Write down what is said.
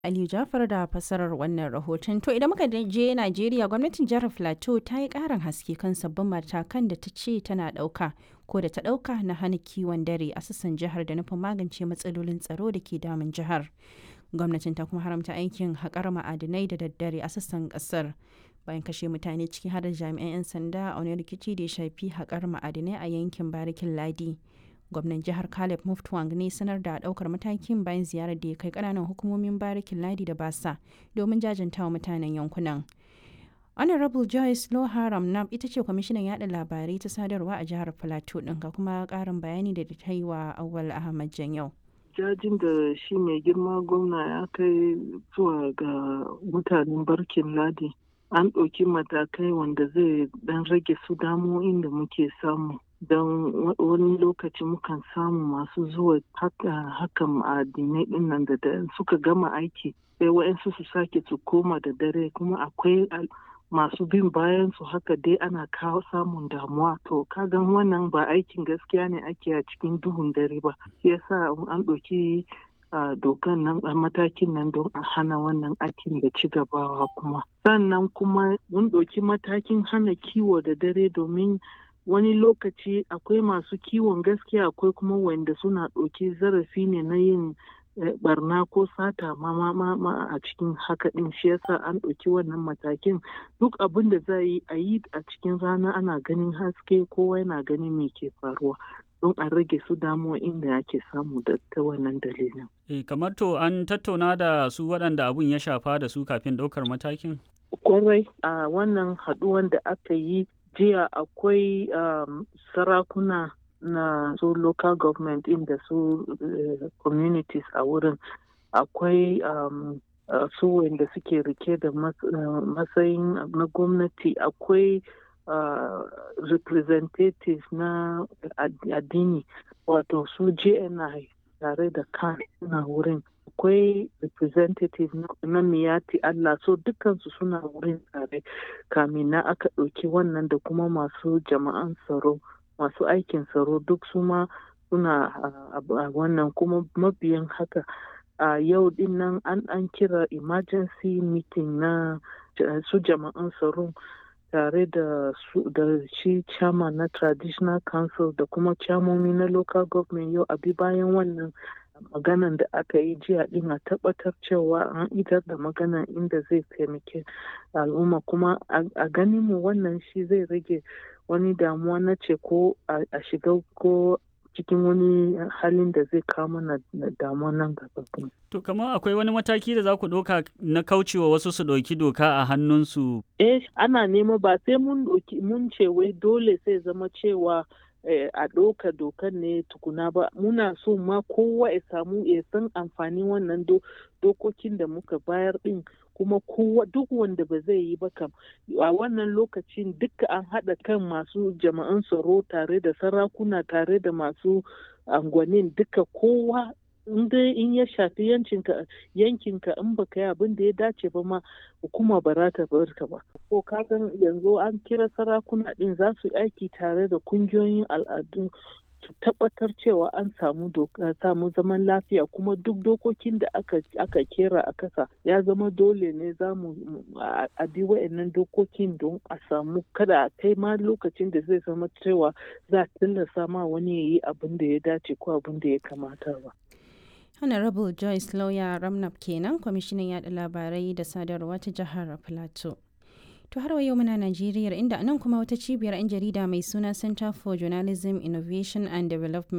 Aliyu Jafar da fasarar wannan rahoton. To idan muka je Najeriya gwamnatin jihar Plateau ta yi ƙarin haske kan sabbin matakan da ta ce tana ɗauka ko da ta ɗauka na hana kiwon dare a sassan jihar da nufin magance matsalolin tsaro da ke damun jihar. Gwamnatin ta kuma haramta aikin haƙar ma'adinai da daddare a sassan ƙasar. Bayan kashe mutane ciki har da jami'an 'yan sanda a wani rikici da ya shafi haƙar ma'adinai a yankin Barikin Ladi. gwamnan jihar caleb muftwang ne sanar da daukar matakin bayan ziyarar da ya kai kananan hukumomin barikin ladi da basa domin jajantawa mutanen yankunan honorable joyce loharam nam ita ce kwamishinan yada labarai ta sadarwa a jihar plateau din ga kuma karin bayani da ta yi wa awal ahmad yau. jajin da shi mai girma gwamna ya kai zuwa ga mutanen barkin ladi an ɗauki matakai wanda zai dan rage su damo'in da muke samu don wani lokaci mukan samu masu zuwa hakan ma'adinai din nan da suka gama aiki sai wa'yansu su sake su koma da dare kuma akwai masu bin bayan su haka dai ana kawo samun damuwa to kagan wannan ba aikin gaskiya ne ake a cikin duhun dare ba yasa an ɗauki dokan nan a matakin nan don a hana wannan aikin da ci gabawa kuma sannan kuma mun ɗauki matakin hana kiwo da dare domin wani lokaci akwai masu kiwon gaskiya akwai kuma wanda suna ɗauki zarafi ne na yin barna ko sata ma ma a cikin haka ɗin shi yasa an ɗauki wannan matakin duk abin da za yi a yi a cikin rana ana ganin haske kowa yana ganin me ke faruwa don a rage su damuwa inda ake samu da ta wannan dalilin. E, kamar to an tattauna da su waɗanda abun ya shafa da su kafin ɗaukar matakin? Kwarai a wannan haɗuwan da aka yi jiya akwai um, sarakuna na su local government inda su uh, communities a wurin akwai um, uh, su wanda suke rike da mas, uh, matsayin na gwamnati akwai representatives na addini wato su jni tare da kan suna wurin akwai representative na miyati Allah so dukansu suna wurin tare kamin na aka ɗauki wannan da kuma masu jama'an tsaro masu aikin tsaro duk su ma suna a wannan kuma mabiyan haka a yau din nan an an kira emergency meeting na su jama'an tsaro tare da su da shi chairman na traditional council da kuma chairmomi na local government yau abi bayan wannan maganan da aka yi jiya din a tabbatar cewa an idar da maganan inda zai taimake al'umma kuma a ganin mu wannan shi zai rage wani damuwa na ce ko a shiga ko cikin wani halin da zai kawo mana damuwa nan gaba. To kamar akwai wani mataki da za ku ɗauka na kaucewa wasu su ɗauki doka a hannunsu? Eh ana nema ba sai mun mun ce wai dole sai zama cewa a ɗauka dokan ne tukuna ba muna so ma kowa ya samu ya san amfanin wannan dokokin da muka bayar ɗin kuma kowa duk wanda ba zai yi ba kam a wannan lokacin duka an haɗa kan masu jama'an tsaro tare da sarakuna tare da masu angwanin duka kowa in dai in ya shafi yankinka yankinka in baka yi abin da ya dace ba ma hukuma ba za ta bar ka ba ko kagan yanzu an kira sarakuna din za su aiki tare da kungiyoyin al'adu su tabbatar cewa an samu samu zaman lafiya kuma duk dokokin da aka aka kera a kasa ya zama dole ne za mu a bi wa'annan dokokin don a samu kada a kai ma lokacin da zai zama cewa za a tilasta ma wani ya yi abin da ya dace ko abin da ya kamata ba. honorable joyce lawyer ramnap kenan kwamishinan yada labarai da sadarwa ta jihar plateau to har wa yau muna najeriya inda nan kuma wata cibiyar 'yan jarida mai suna center for journalism innovation and development